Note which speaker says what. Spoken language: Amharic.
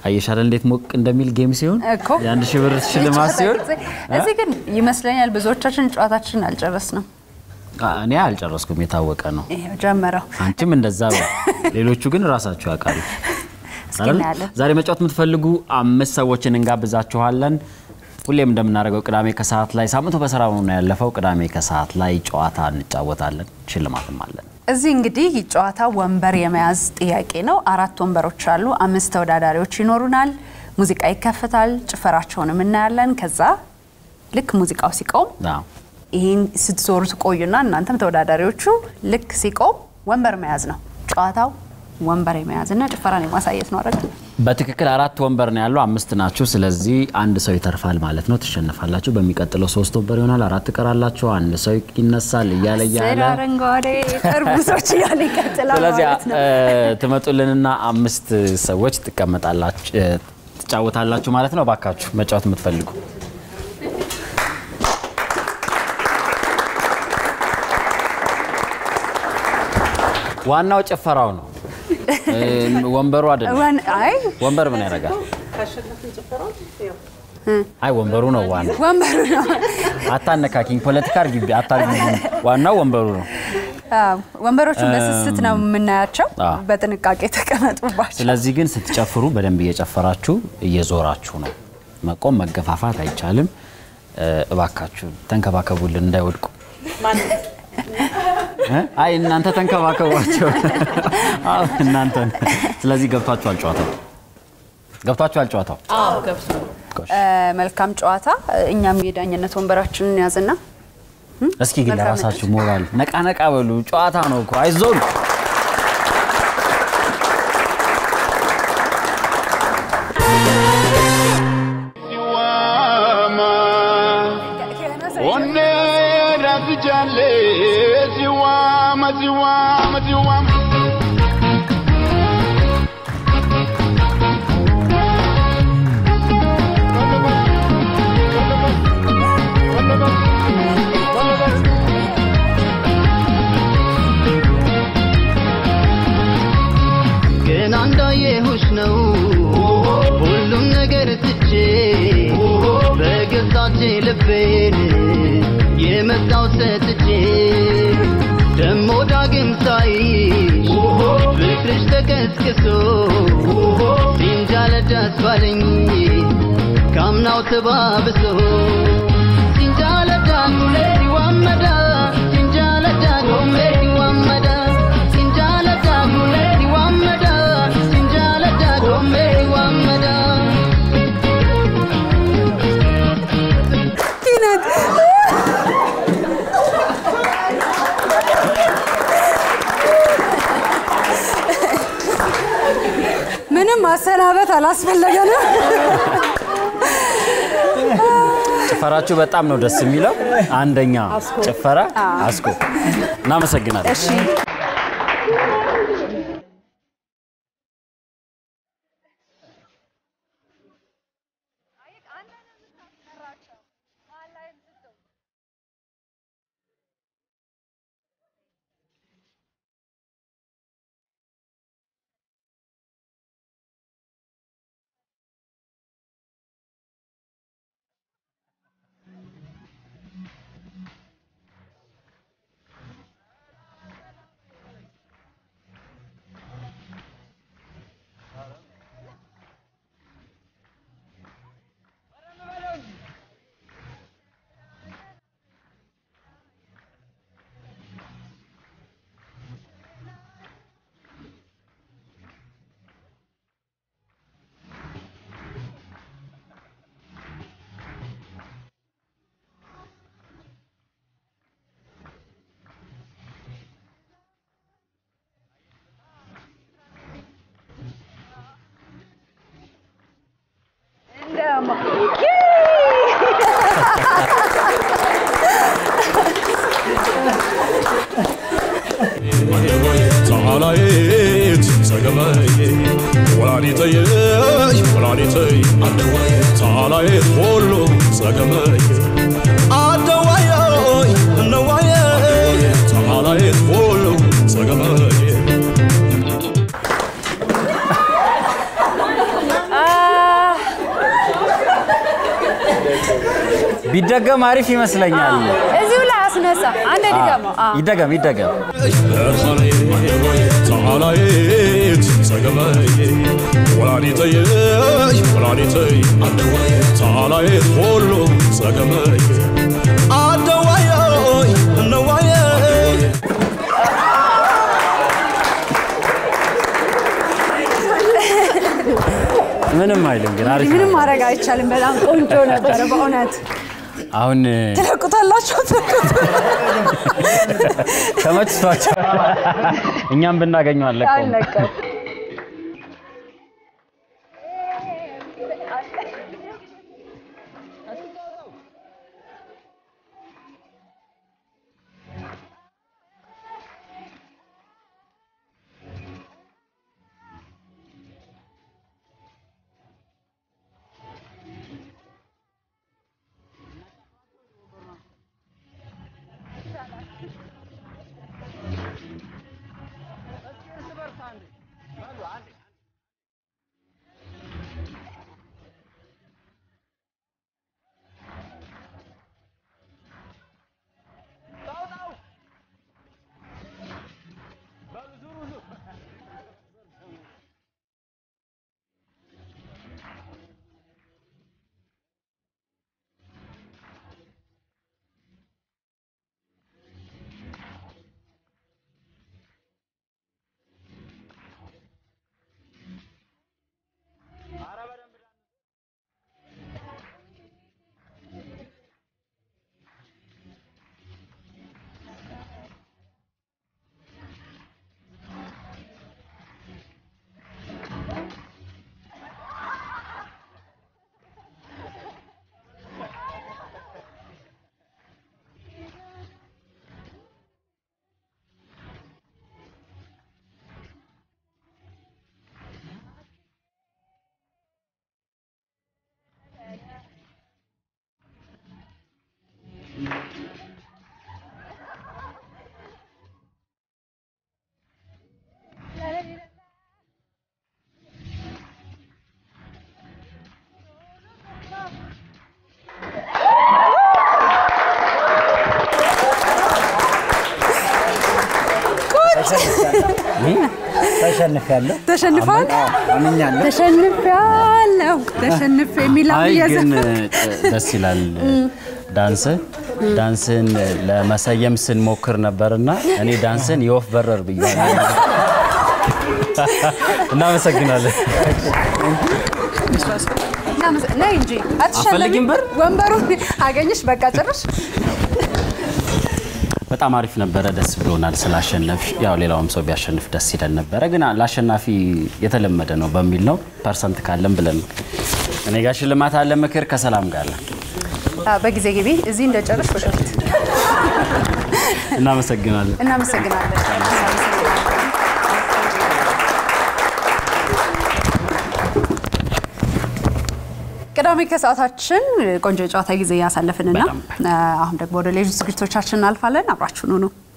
Speaker 1: አየሽ አይደል እንዴት ሞቅ እንደሚል ጌም ሲሆን
Speaker 2: እኮ
Speaker 1: የአንድ ሺህ ብር ሽልማት ሲሆን
Speaker 2: እዚህ ግን ይመስለኛል ብዙዎቻችን ጨዋታችንን አልጨረስንም።
Speaker 1: አ- እኔ አልጨረስኩም፣ የታወቀ ነው።
Speaker 2: ይሄው ጀመረው።
Speaker 1: አንቺም እንደዛ በይ። ሌሎቹ ግን ራሳቸው ያውቃሉ።
Speaker 2: እስኪ
Speaker 1: አይደል?
Speaker 2: እናያለን።
Speaker 1: ዛሬ መጫወት የምትፈልጉ አምስት ሰዎችን እንጋብዛችኋለን። ሁሌም እንደምናደርገው ቅዳሜ ከሰዓት ላይ ሳምንቱ በስራ ነው ያለፈው። ቅዳሜ ከሰዓት ላይ ጨዋታ እንጫወታለን፣ ሽልማትም አለን።
Speaker 2: እዚህ እንግዲህ ጨዋታ ወንበር የመያዝ ጥያቄ ነው። አራት ወንበሮች አሉ። አምስት ተወዳዳሪዎች ይኖሩናል። ሙዚቃ ይከፈታል። ጭፈራቸውንም እናያለን። ከዛ ልክ ሙዚቃው ሲቆም
Speaker 1: አዎ።
Speaker 2: ይህን ስትዞሩ ትቆዩና እናንተም ተወዳዳሪዎቹ ልክ ሲቆም ወንበር መያዝ ነው ጨዋታው። ወንበር የመያዝና ጭፈራን የማሳየት ነው አይደል?
Speaker 1: በትክክል አራት ወንበር ነው ያለው፣ አምስት ናችሁ። ስለዚህ አንድ ሰው ይተርፋል ማለት ነው። ትሸነፋላችሁ። በሚቀጥለው ሶስት ወንበር ይሆናል። አራት ትቀራላችሁ። አንድ ሰው ይነሳል እያለ
Speaker 2: ስለ
Speaker 1: እያለ
Speaker 2: አረንጓዴ ጠርሙሶች እያለ ይቀጥላል
Speaker 1: ስለዚህ
Speaker 2: ማለት ነው።
Speaker 1: እ፣ ትመጡልንና አምስት ሰዎች ትቀመጣላችሁ እ፣ ትጫወታላችሁ ማለት ነው። ባካችሁ መጫወት የምትፈልጉ ዋናው ጭፈራው ነው እ፣ ወንበሩ አይደለም።
Speaker 2: ወን- አይ
Speaker 1: ወንበር ምን ያደርጋል? አይ ወንበሩ ነው ዋናው።
Speaker 2: ወንበሩ ነው።
Speaker 1: አታነካኪኝ፣ ፖለቲካ አርጊ አታርጊ። ዋናው ወንበሩ ነው።
Speaker 2: አዎ፣ ወንበሮቹን በስስት ነው የምናያቸው።
Speaker 1: አዎ።
Speaker 2: በጥንቃቄ ተቀመጡባቸው።
Speaker 1: ስለዚህ ግን ስትጨፍሩ በደንብ እየጨፈራችሁ እየዞራችሁ ነው። መቆም መገፋፋት አይቻልም። እ፣ እባካችሁ ተንከባከቡልን እንዳይወድቁ። እ? አይ እናንተ ተንከባከቧቸው። አዎ እናንተ። ስለዚህ ገብቷችኋል ጨዋታው? ገብቷችኋል ጨዋታው?
Speaker 2: እ፣ መልካም ጨዋታ። እኛም የዳኝነት ወንበራችንን ያዝና
Speaker 1: እስኪ ግን
Speaker 2: መልካም
Speaker 1: ለራሳችሁ ሞራል ነቃ ነቃ በሉ። ጨዋታ ነው እኮ አይዞን።
Speaker 3: Onne razi jalle ziwama ziwama ziwama
Speaker 4: ግን እንዳየሁሽ ነው ሁሉም ነገር ትቼ በገዛቼ ልቤን የመጣው ሰጥቼ ደሞ ዳግም ሳይሽ ፍቅርሽ ተቀስቅሶ ሲንጃለዳስ ባለኝ ካምናው ተባብሶ ሲንጃለዳ ሲዋመዳ ሲንጃለዳ ሲዋመዳ ሲንጃለዳ ሲዋመዳ ሲንጃለዳ ሲዋመዳ
Speaker 2: ምንም ማሰናበት አላስፈለገንም።
Speaker 1: ጭፈራችሁ በጣም ነው ደስ የሚለው። አንደኛ ጭፈራ አስኮ። እናመሰግናለን።
Speaker 2: እሺ
Speaker 5: تعاليت سقمي ولانيتي ولانيتي تعاليت كله سقمي عدواي نواي تعاليت كله سقمي
Speaker 1: ቢደገም አሪፍ ይመስለኛል።
Speaker 2: እዚሁ ላይ አስነሳ። አንድ ድገመው። አዎ።
Speaker 1: ይደገም ይደገም።
Speaker 5: ታላየት ሰገመዬ ወላዲተዬ ወላዲተይ ታላየት ሁሉ ሰገመዬ አደዋየ እነዋየ
Speaker 1: ምንም አይልም ግን አሪፍ
Speaker 2: ምንም
Speaker 1: ነው።
Speaker 2: ማድረግ አይቻልም። በጣም ቆንጆ ነበረ በእውነት።
Speaker 1: አሁን
Speaker 2: ትለቁታላችሁ አትለቁት?
Speaker 1: ተመችቷቸው እኛም ብናገኘው አለቀውም።
Speaker 2: አለቀም።
Speaker 6: ተሸንፊያለሁ።
Speaker 2: ተሸንፏል።
Speaker 6: አምኛለሁ።
Speaker 2: ተሸንፊያለሁ ተሸንፍ የሚለው
Speaker 1: አይ ግን
Speaker 2: እየዘፈን
Speaker 1: እ, ደስ ይላል ዳንስ ዳንስን ለመሰየም ስንሞክር ነበርና እኔ ዳንስን የወፍ በረር ብያለሁ። እናመሰግናለን።
Speaker 2: እናመሰ- ነይ እንጂ
Speaker 1: አትፈልጊም
Speaker 2: አትሸነፊም።
Speaker 1: ብር?
Speaker 2: ወንበሩን አገኘሽ። በቃ ጭርሽ
Speaker 1: በጣም አሪፍ ነበረ። ደስ ብሎናል ስላሸነፍ። ያው ሌላውም ሰው ቢያሸንፍ ደስ ይለን ነበረ፣ ግን ለአሸናፊ የተለመደ ነው በሚል ነው ፐርሰንት ካለን ብለን ነው። እኔ ጋር ሽልማት አለ፣ ምክር ከሰላም ጋር አለ።
Speaker 2: አ፣ በጊዜ ግቢ። እዚህ እንደጨርሽ ወደፊት
Speaker 1: እናመሰግናለን።
Speaker 2: እናመሰግናለን። ቅዳሜ ከሰዓታችን ቆንጆ የጨዋታ ጊዜ እያሳለፍንና
Speaker 1: በጣም።
Speaker 2: አ፣ አሁን ደግሞ ወደ ሌሎች ዝግጅቶቻችን እናልፋለን። አብራችሁን ሁኑ።